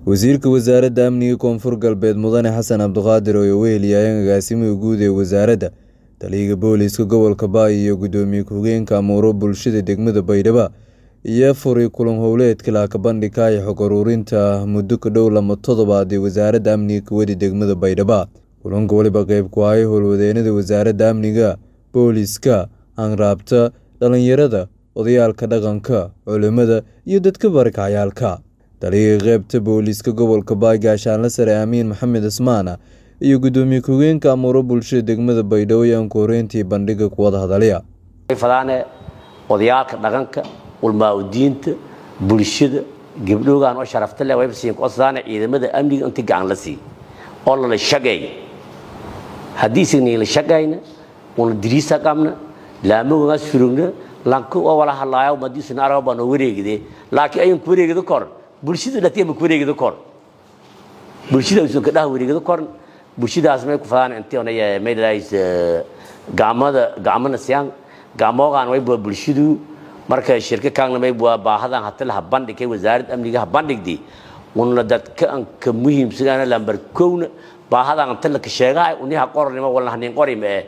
wasiirka wasaaradda amniga koonfur galbeed mudane xasan cabdiqaadir oo weheliyayeen agaasimaha guud ee wasaaradda taliyaga booliiska gobolka baay iyo gudoomiye ku-hogeenka amuuro bulshada degmada baydhabo iyo furay kulan howleedka laakabandhigka ee xog uruurinta muddo ka dhow lama toddobaad ee wasaaradda amniga kuwadi degmada baydhabo kulanka weliba qeyb ku ahay howlwadeenada wasaaradda amniga booliiska hanraabta dhalinyarada odayaalka dhaqanka culimada iyo dadka barakacayaalka taliyaga qeybta booliiska gobolka baay gaashaanle sare aamiin maxamed cismaan iyo gudoomiye ku-hogeenka amuuro bulshada degmada baydhabo ayaan ku horeyntii bandhiga kuwada hadalaya fadaane odayaalka dhaqanka ulmaa-udiinta bulshada gabdhoogan oo sharafta leh wayba codsadaane ciidamada amniga intii gacan la siiy oo lala shaqeeya haddii isagna la shaqayna una diriisa qabna laamagoogaas furugna lanka oo wala hadlaayo madiisuna araba baa noo wareegide laakiin ayaan ku wareegida kor bulshada dhatiya ma ku wareegida kor bulshada usan ka dhaha wareegida kor bulshadaas may ku fadaan intii onay maydalays gacmada gacmana siyaan gacmoogaan way bua bulshadu marka shirka kaagna may bua baahadan hatala ha bandhigay wasaaradda amniga ha bandhigdi una dadka an ka muhiimsanaana lambar kowna baahadan anta la ka sheegaa uniha qornimo walna hanin qorima eh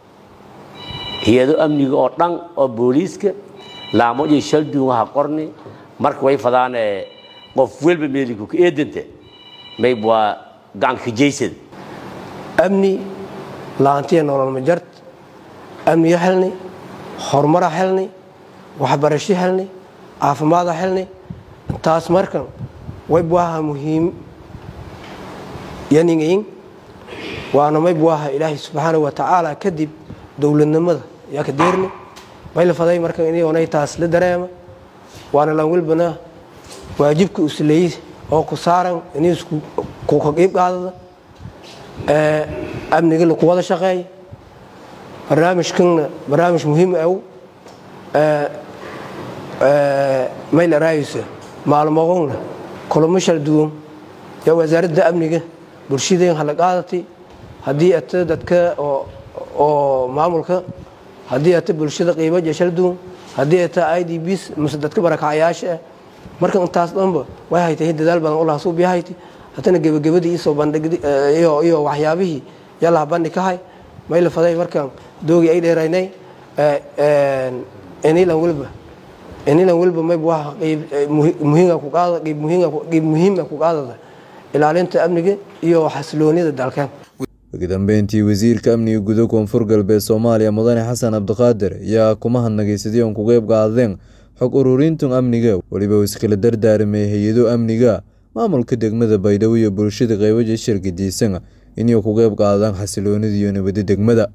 hay-ado amniga oo dhan oo booliiska laamo iyo shalduunga ha qorni marka way fadaan qof welba meeliku ka eedanta may bua gacanka kajaysada amni laantiya nolol majart amniyo helni horumara helni waxbarasho helni caafimaada helni taas markan way buaha muhiim yaningayin waana may buaha ilaahay subxaana wa tacaala kadib dowladnimada yaa ka deerni mayla faday markan inay taas la dareema waana lan welbana waajibka usleey oo ku saaran inay ku ka qiib qaadada amniga laku wada shaqeey barnaamijkanna barnaamij muhiim aw mayla raayisa maalmoqonna kulamo shal duwan yaa wasaaradda amniga bulshadeen hala qaadatay haddii ata dadka oo maamulka haddii ata bulshada qiibaja shal duwan haddii ata i d bs mase dadka barakacyaasha ah marka intaas dhanba way haytay dadaal badan u lahasuub yahaytay haddana gebagabadii isoo bandhigiyo waxyaabihii yalaha bandhig ka hay mayla faday markaan doogii ay dheeraynay inilan welba inilan welba mayb waa qeyb muhiima ku qaada qeyb muhiima qeyb muhiima ku qaadada ilaalinta amniga iyo xasiloonida dalkan ugu dambeyntii wasiirka amniga guda koonfur galbeed soomaaliya mudane xasan cabdiqaadir ayaa kuma hadnagaysadii oon ku qeyb qaadeen xog ururintan amniga weliba uu iskala dardaaramay hay-ado amniga maamulka degmada baydhabo iyo bulshada qeybaja shirgadiisan inay ku qeyb qaadaan xasiloonida iyo nabadda degmada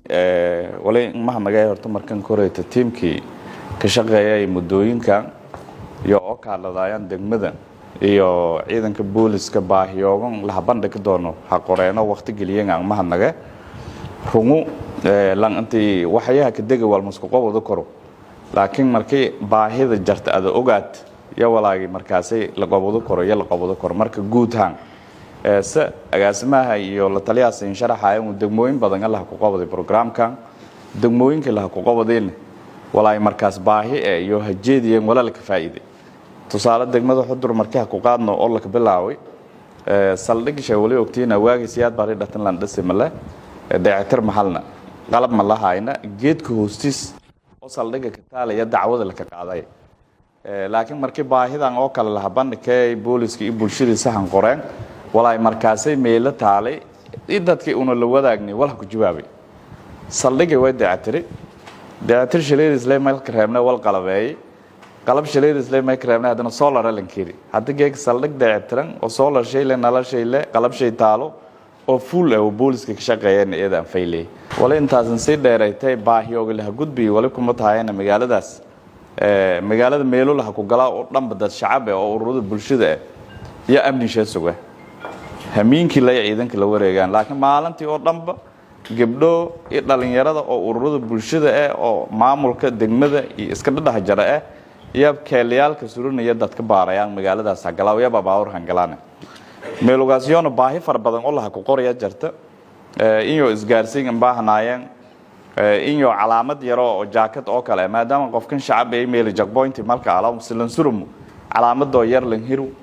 wali mahadnagay horta markan koreyta tiimkii ka shaqeeyay muddooyinkan iyo oo kaaladayaan degmada iyo ciidanka booliska baahiyoogan laha bandhigi doono ha qoreeno waqti geliyen aan mahadnage rungu lan intii waxyaha ka dega walmasku qobada koro laakiin markii baahida jarta ada ogaad yo walaagi markaasay la qobado koro iyo la qobado koro marka guud haan se agaasimaha iyo la taliyahaas in sharaxaya uu degmooyin badan laha ku qabaday programkan degmooyinka laha ku qabadayna walaay markaas baahi e iyo hajeediyeen wala laka faa'iiday tusaale degmada xudur markii ha ku qaadno oo laka bilaaway saldhigisha wali ogtiina waagii siyaad bari dhatan lan dhasi male dayactir mahalna qalab ma lahayna geedka hoostiis oo saldhiga ka taalaya dacwada laka qaaday laakiin markii baahidan oo kale laha bandhigkee booliska iyo bulshadii sahan qoreen walaay markaasay meelo taalay i dadkii una la wadaagnay walha ku jawaabay saldhigay way dayactiri dayactir shaleedisle mayka reebne wal qalabeeyey qalab shaleedisle mayka reebne haddana solar alankeri hadda geeg saldhig dayactiran oo solar shayle nala shayle qalab shay taalo oo fuul ah oo booliska ka shaqeeyeen iyada aan fayley wali intaasan sii dheeraytay baahiyooga laha gudbiy wali kuma tahayna magaaladaas magaalada meelo laha ku galaa oo dhanba dad shacab ah oo ururada bulshada ah iyo amnishee suga hamiinkii lay ciidanka la wareegaan laakiin maalintii oo dhanba gabdho iyo dhalinyarada oo ururada bulshada ah oo maamulka degmada iyo iska dhadhaha jara ah iyo keelayaalka surinaya dadka baarayaan magaaladaas hagalaa yaba baawur hangalaana meelugaasyoona baahi fara badan oo laha ku qoraya jarta inyo isgaarsiin baahnaayeen inyo calaamad yaro oo jaakad oo kale maadaama qofkan shacab ay meeli jagboynti malka ala silansurumu calaamadoo yar lan hiru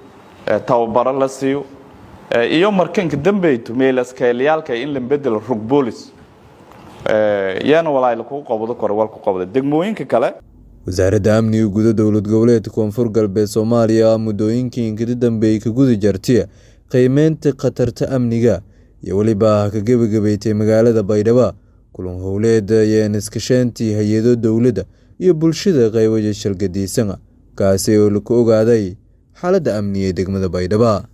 tababaro la siiyo iyo markanka dambeyto meelaskaylayaalka in la bedelo rug boolis yaana walaayla kugu qabado kore wal ku qabda degmooyinka kale wasaaradda amniga guda dowlad goboleedka koonfur galbeed soomaaliya muddooyinkii inkada dambeeyey ka guda jartay qiimeynta khatarta amniga iyo weliba ka gebagabeeytay magaalada baydhabo kulan howleed ayeen iskashaantii hay-ado dowladda iyo bulshada qaybaja shalgadiisana kaasi oo laku ogaaday xaaladda amniga ee degmada baydhabo